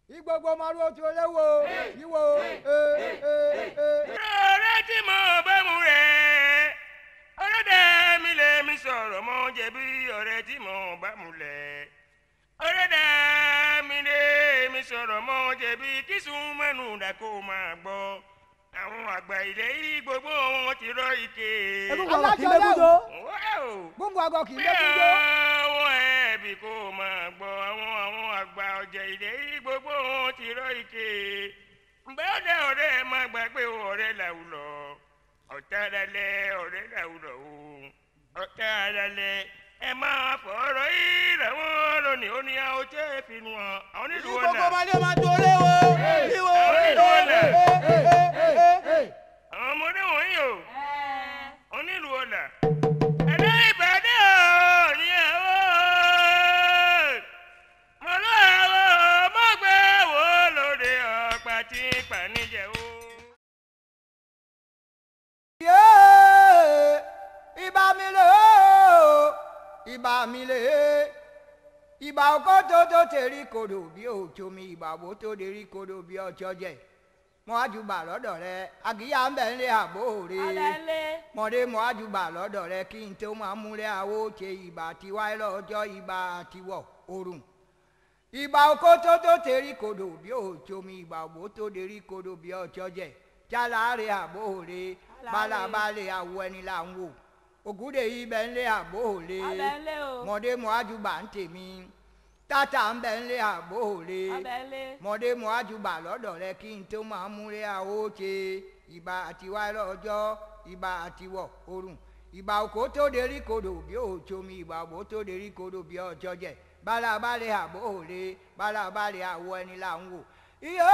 igbogbo maru otu olewo iwo ee ee ee. ọ̀rẹ́ tí mo bá mu rẹ̀ ọ̀rẹ́dẹ̀ mi lè mi sọ̀rọ̀ mọ́ jẹ̀bi ọ̀rẹ́ tí mo bá mu lẹ̀ ọ̀rẹ́dẹ̀ mi lè mi sọ̀rọ̀ mọ́ jẹ̀bi kí sùn mẹ́nu dàkó máa gbọ́ àwọn àgbà ilẹ̀ yìí gbogbo wọn ti rọ ike. egungun ọ̀rọ̀ kì í lébùdó. Wow! gbogbo àgọ kì í pé lẹ́kúndó. àwọn ẹbí kò máa gbọ́ àwọn àwọn àgbà ọ̀jẹ̀ ilẹ̀ yìí gbogbo wọn ti rọ ike. ǹbẹ́ ọ̀dẹ ọ̀rẹ́ ẹ má gbàgbé o ọ̀rẹ́ làwùlọ̀ ọ̀tá dalẹ̀ ọ̀rẹ́ làwùlọ̀ o ọ̀tá dalẹ̀ ẹ máa fọ̀rọ̀ yìí làwọn lónìí ó ní àwọn tó ẹ fi nu wọn àwọn onílù wọn gbogbo là ọmọdé máa tó lé wo. ìwọ àwọn onílù wọn là ee àwọn ọmọdé wọ̀nyí o onílù wọn là ẹ̀dá ìbàdàn ò ní àwọn mọ̀lọ́ àwọn mọ̀gbẹ́ wo lóde ọ̀pá tí pàníjẹ́ o. yéé ibà mi lè o ibà mi lè ibà ọkọ tó tó tẹ̀rí kodò bí òjò mi ibà bó tó dérí kodò bí ọjọ́ jẹ mọ àjùbà lọ́dọ̀ rẹ àgíyá ń bẹ̀ ń lé àbò rè mọ̀dé mọ àjùbà lọ́dọ̀ rẹ kí n tó máa múlẹ̀ àwọ̀ ṣe ibà tiwa lọ́jọ́ ibà tiwọ̀ orun ìbà oko tó tó tẹ̀rí kodò bí òjò mi ìbà òbó tó dérí kodò bí ọjọ́ jẹ jálàárẹ̀ àbóòrè bálábàlẹ̀ àwọ̀ ẹni là ń wò ògúdè ibẹ̀ ń lé àbóòrè mọ̀dé mọ̀ àjùbà ń tèmi tátà ń bẹ̀ ń lé àbóòrè mọ̀dé mọ̀ àjùbà lọ́dọ̀ rẹ kí n tó máa múlẹ̀ àwọ̀ ṣe ìbà àtiwá lọ́jọ́ ìbà àtiwọ̀ orun ìbà òkò tó dérí kodò bí òjò mi ìbà òbó tó dérí kodò bí ọjọ́ jẹ bálábàlẹ̀ àbóòrè bálábàlẹ̀ àwọ̀ ẹni là ń wò iye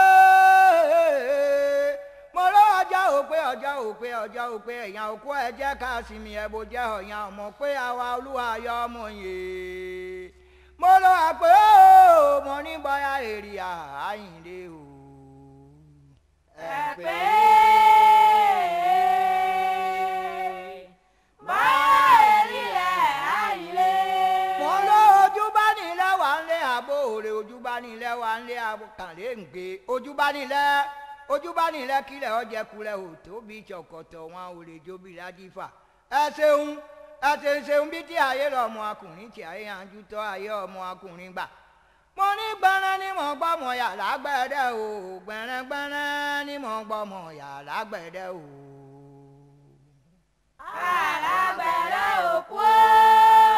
mo lọ ọjọ́ òpé ọjọ́ òpé ọjọ́ òpé èèyàn òkú ẹ jẹ́ ká sinmi ẹ bó jẹ́ ọ̀yàn ọmọ pé àwa olúwa yọ ọmọ yìí mo lọ àpé ó mo ní bọ́yá èrè àyìnlé o. ẹ pé mo lọ ojú bá nílẹ̀ wà ń lé àbò òrè ojú bá nílẹ̀ wà ń lé àkàlẹ́ ǹgbé ojú bá nílẹ̀ ojú bá nílẹ̀ kílẹ̀ ọjẹ́ kulẹ̀ ò tóbi ṣọ̀kọ̀tọ̀ wọn ò lè jóbi ládìfà ẹ ṣeun ẹ ṣe ń ṣeun bí tí ayé lọ́mọ akùnrin tí ayé yanjú tọ́ ayé ọmọ akùnrin gbà mo ní gbẹ́rẹ́ ní mọ̀ gbọ́mọ yà lágbẹ̀dẹ o gbẹ́rẹ́ gbẹ́rẹ́ ní mọ̀ gbọ́mọ yà lágbẹ̀dẹ o. alágbẹ̀rẹ̀ òkú ó.